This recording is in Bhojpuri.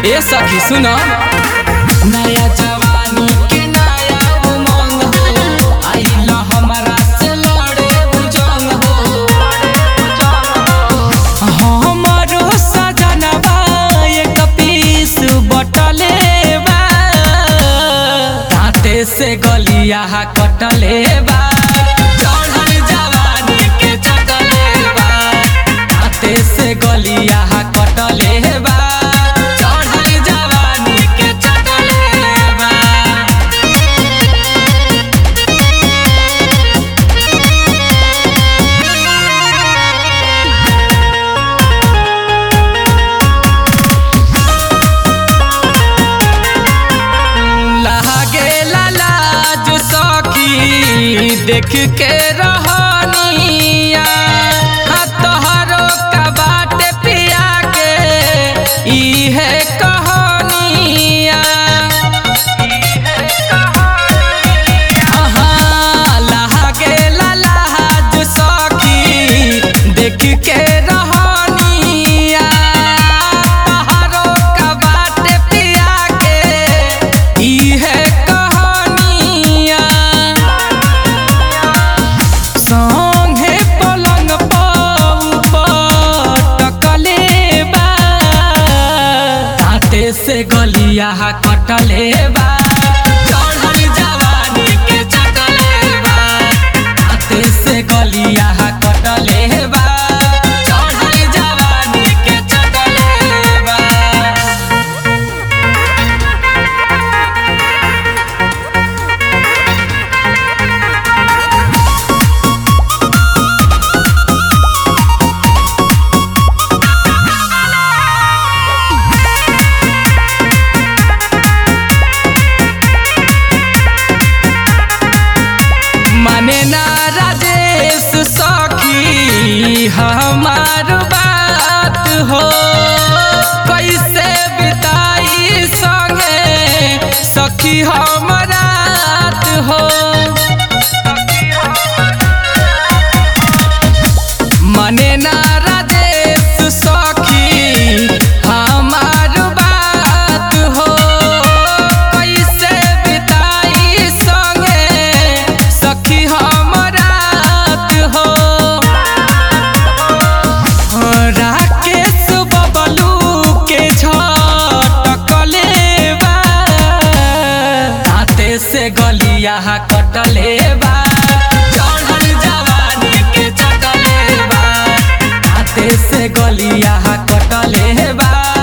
ए सखी सुन नया जवानी के नया उमंग हो आइल हमारा से लड़े बुजंग हो हमरो सजनवा एक पीस बटले बा दांते से गलिया कटले बा चढ़ल जवानी के चटले बा दांते से गलिया कटले बा चढ़ल जवानी के चटले बा लागे लाज सखी देख के रहनिया हाँ तोहरो का बाट पिया के इहे कहानिया हाँ, लागे लाज सखी देख के रहनिया तोहरो का बाट पिया के इहे कहानिया संगे पलंग पटकले बा दांते से गलिया कटले बा चढ़ल जवानी के चटले बा दांते से गलिया कटले बा चढ़ल जवानी के चटले बा माने ना राजेश सखी हमार बात हो कैसे बिताई संगे सखी हमरात हो माने ना राजेश सखी हमार बात हो कैसे बिताई संगे सखी हमरात हो राकेश बबलू के झटकले बा दांते से गलिया कटले बा चढ़ल जवानी के चटले बा दांते से गलिया कटले बा